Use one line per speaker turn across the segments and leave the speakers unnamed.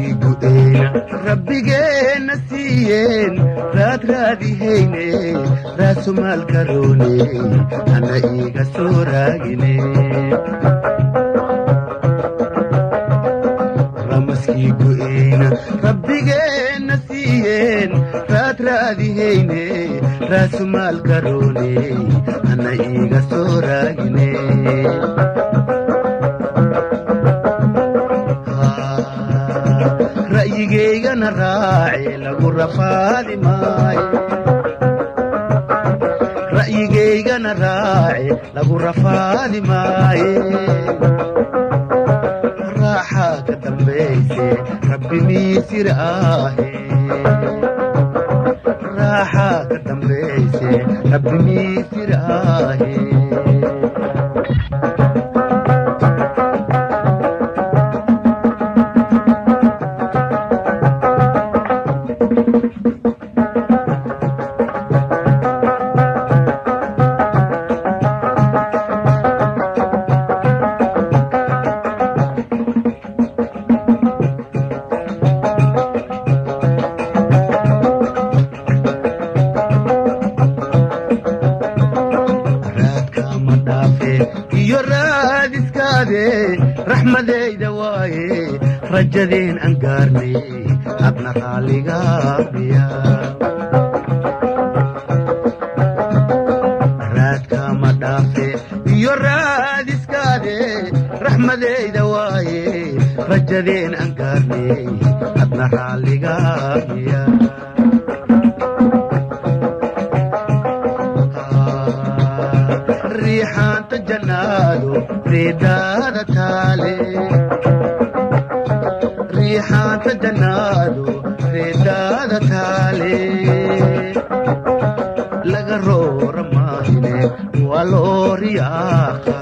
ramaskii gu'eyna rabbigeenna siiyeen raad raadihayne raasumaalka roone hana iiga soo raagine ramaskii gu'eyna rabbigeenna siiyeen raad raadihayne raasumaalka roone hana iiga soo raagine ra'yigeygana raace lagu rafaadi maaye ra'yigeygana raace lagu rafaadi maaye raaxaa ka dambayse rabbi miisir ahe raaxaa ka dambayse rabbi miisir ahe raadkama dhaafe iyo raadiskaade raxmadayda waaye rajadeen aan gaarnay hadna raalligaabiya raadkama dhaafe iyo raadiskaade raxmadayda waaye rajadeen aan gaarnay hadna raalligaabiya riixaanta jannaadu reedaada taale riixaanta jannaadu reedaada taale laga roora maahine waa loo riyaaqa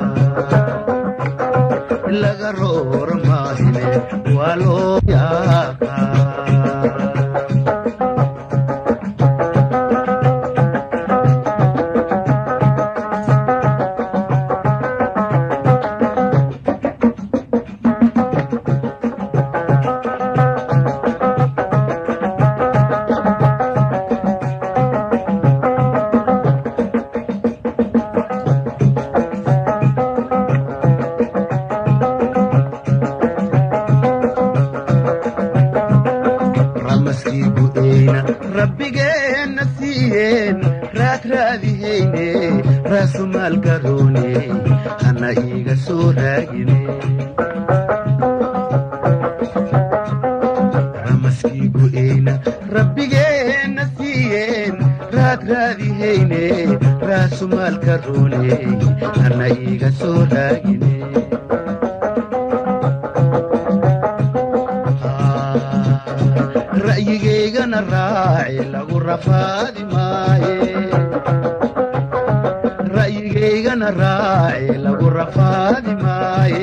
laga roora maahine waa loo riyaaqa ramaskii gu'eyna rabbigeenna siiyeen raad raadihayne raasumaalka roone hana iiga soo raagine ramaskii gu'eyna rabbigeenna siiyeen raad raadihayne raasumaalka roone hana iiga soo raagine ra'yigeygana raace lagu rafaadi maaye ra'yigeygana raace lagu rafaadi maaye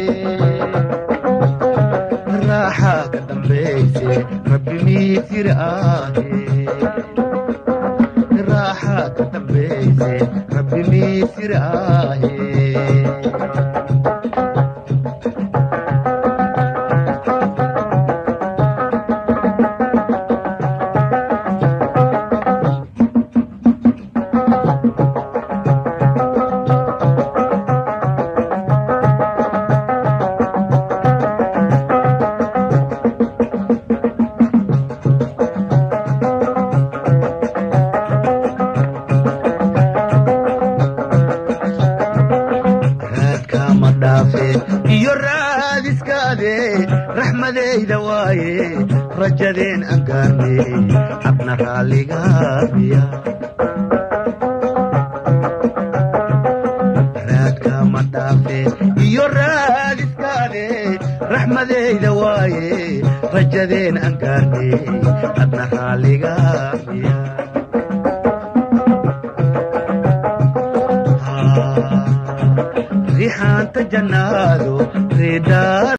raaxaa ka dambayse rabbi miisir ahe raaxaa ka dambayse rabbi miisir ahe raadkama dhaafe iyo raadiskaade raxmadayda waaye rajadeen aan gaarnay habna raalligaabiya raadkama dhaafe iyo raadiskaade raxmadayda waaye rajadeen aan gaarnay habna raalligaabiya rixaanta jannaadu reedaada